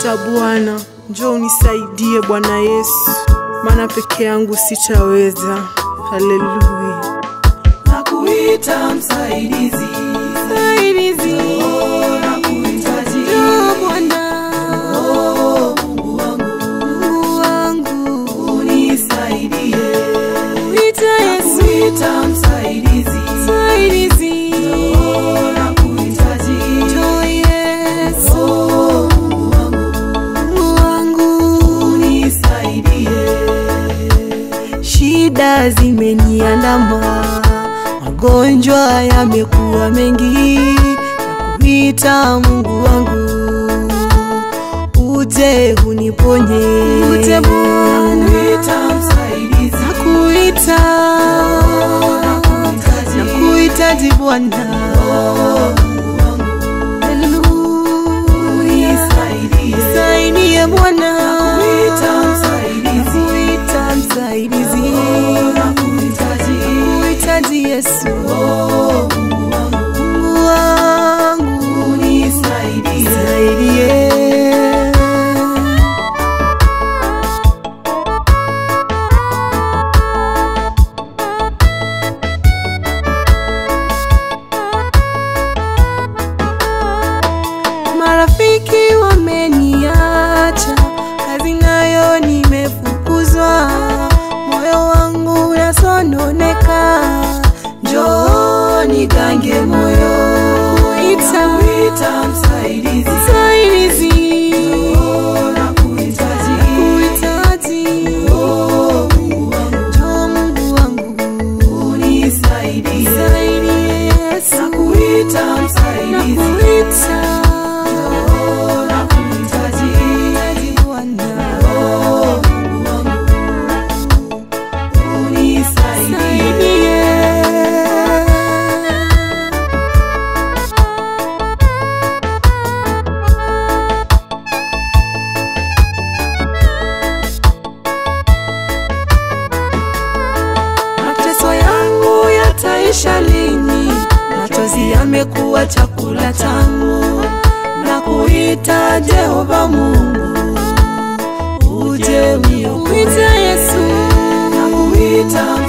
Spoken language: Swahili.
nakuita Bwana, njoo unisaidie Bwana Yesu, maana peke yangu sitaweza. Haleluya. nakuita msaidizi Msaidizi, Oh, nakuhitaji njoo Bwana, Oh, Mungu wangu Mungu wangu, unisaidie uita Yesu, nakuita msaidizi msaidizi, Oh, nakuhitaji njoo Yesu, Oh, Mungu wangu Mungu wangu. unisaidie Shida zimeniandama, magonjwa yamekuwa mengi, nakuita Mungu wangu, uje uniponye, uje Bwana, nakuita msaidizi nakuita, nakuhitaji Bwana, Mungu wangu Haleluya. unisaidie Saidie Bwana, nakuita msaidizi nakuita msaidizi, nakuhitaji nakuhitaji Yesu. Oh, Mungu wangu Mungu wangu unisaidie nisaidie. Marafiki wameniacha, kazi nayo nimefukuzwa, moyo wangu unasononeka, njoo nigange moyo, ita nakuita msaidizi msaidizi, Oh, nakuhitaji kuhitaji, Oh, Mungu wangu njoo Mungu wangu, unisaidie nisaidie Yesu, nakuita msaidizi nakuita, Oh, nakuhitaji kuhitaji Bwana. Oh, Mungu wangu unisaidie Mateso yangu yataisha lini? Machozi yamekuwa chakula changu, na kuita Jehova Mungu, uje uniokoe. Yesu, nakuita